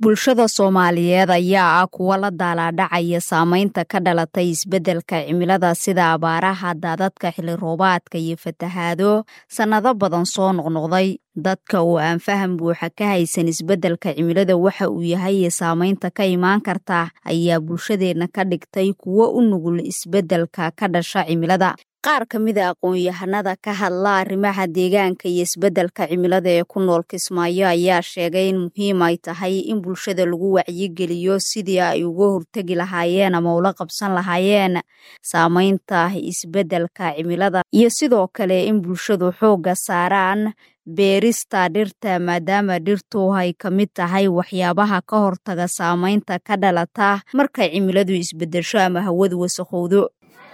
bulshada soomaaliyeed ayaa ah kuwa la daalaadhacaya saameynta ka dhalatay isbeddelka cimilada sida abaaraha daadadka xilli roobaadka iyo fatahaado sannado badan soo noqnoqday dadka oo aan faham buuxa ka haysan isbeddelka cimilada waxa uu yahay iyo saameynta ka imaan karta ayaa bulshadeenna ka dhigtay kuwo u nugul isbeddelka ka dhasha cimilada qaar ka mida aqoon-yahanada ka hadla arrimaha deegaanka iyo isbeddelka cimilada ee ku nool kismaayo ayaa sheegay in muhiim ay tahay in bulshada lagu wacyigeliyo sidii ay uga hortegi lahaayeen ama ula qabsan lahaayeen saameynta isbeddelka cimilada iyo sidoo kale in bulshadu xoogga saaraan beerista dhirta maadaama dhirtu ay ka mid tahay waxyaabaha ka hortaga saameynta ka dhalata markay cimiladu isbeddesho ama hawadu wasakhowdo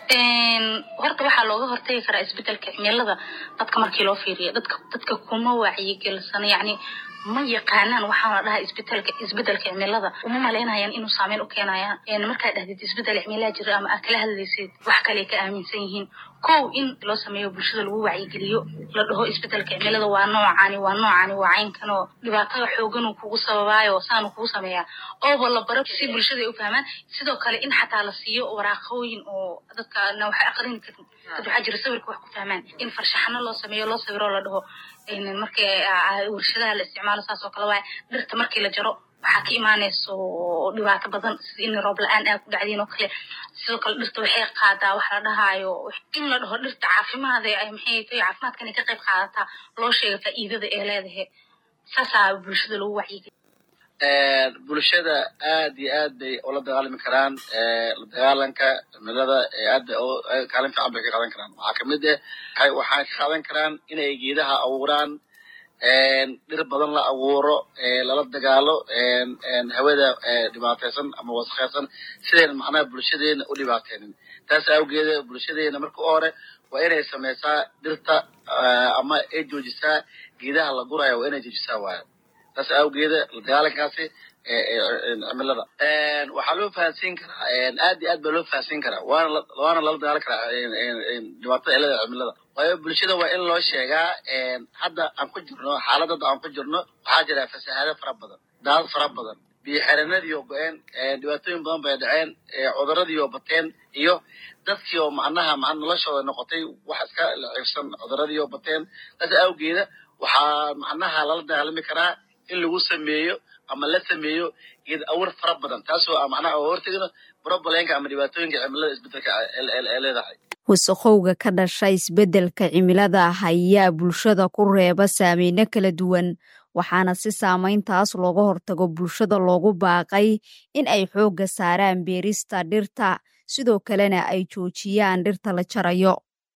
horta waxaa looga hortagi karaa isbedelka cimilada dadka markii loo fiiriyo dadka dadka kuma wacyigelsan yani ma yaqaanaan waxaa la dhahaa isbedelka isbedelka cimilada uma malaynayaan inuu saameyn u keenayaan markaad dhahdid isbedel cimilaa jira ama aad kala hadlaysid wax kale ka aaminsan yihiin kow in loo sameeyo bulshada lagu wacyigeliyo la dhaho isbedelka cimilada waa noocani waa noocani waa caynkan oo dhibaatada xooganuu kugu sababaayo saanu kugu sameeyaa ooba la baro si bulshada ay u fahmaan sidoo kale in xataa la siiyo waraaqooyin oo dadkana waxay aqrini karin dad waxaa jira sawirka wax ku fahmaan in farshaxano loo sameeyo loo sawiro la dhaho markii warshadaha la isticmaalo saas oo kale waay dhirta markii la jaro waxaa ka imaanayso dhibaato badan sida in roob la-aan aa ku dhacdiin oo kale sidoo kale dhirta waxay qaadaa wax la dhahaayo in la dhaho dhirta caafimaada ay maxay tahay caafimaadkan ay ka qayb qaadataa loo sheega faa'iidada ee leedahay saasaa bulshada lagu wacyigeliya bulshada aad iyo aad bay ula dagaalami karaan la dagaalanka cimilada aad bay kaalin fiican bay ka qaadan karaan waxaa kamid ah waxay ka qaadan karaan inay geedaha abuuraan dhir badan la abuuro lala dagaalo hawada dhibaataysan ama wasakhaysan sidayna macnaha bulshadeena u dhibaateynin taas awgeeda bulshadeena marka u hore waa inay samaysaa dhirta ama ay joojisaa geedaha la gurayo waa inay joojisaa waaya taas awgeeda la dagaalankaasi cimilada waxaa loo fahansiin karaa aad iyo aad baa loo fahansiin karaa waana waana lala dagaalan karaa dhibaatada cilada cimilada waayo bulshada waa in loo sheegaa hadda aan ku jirno xaalad hadda aan ku jirno waxaa jira fasahaado fara badan daadad fara badan biyo xerenadiioo go-een dhibaatooyin badan bay dhaceen cuduradiioo bateen iyo dadkii oo macnaha ma noloshooda noqotay wax iska lacibsan cuduradii oo bateen taas awgeeda waxaa macnaha lala dagaalami karaa in lagu sameeyo ama la sameeyo geed awar fara badan taasoo macnaha oo hortegno brobleenka ama dhibaatooyinka cimilada isbedelka ee leedahay wasakhowga ka dhasha isbeddelka cimilada ayaa bulshada ku reeba saameyno kala duwan waxaana si saameyntaas looga hortago bulshada loogu baaqay in ay xoogga saaraan beerista dhirta sidoo kalena ay joojiyaan dhirta la jarayo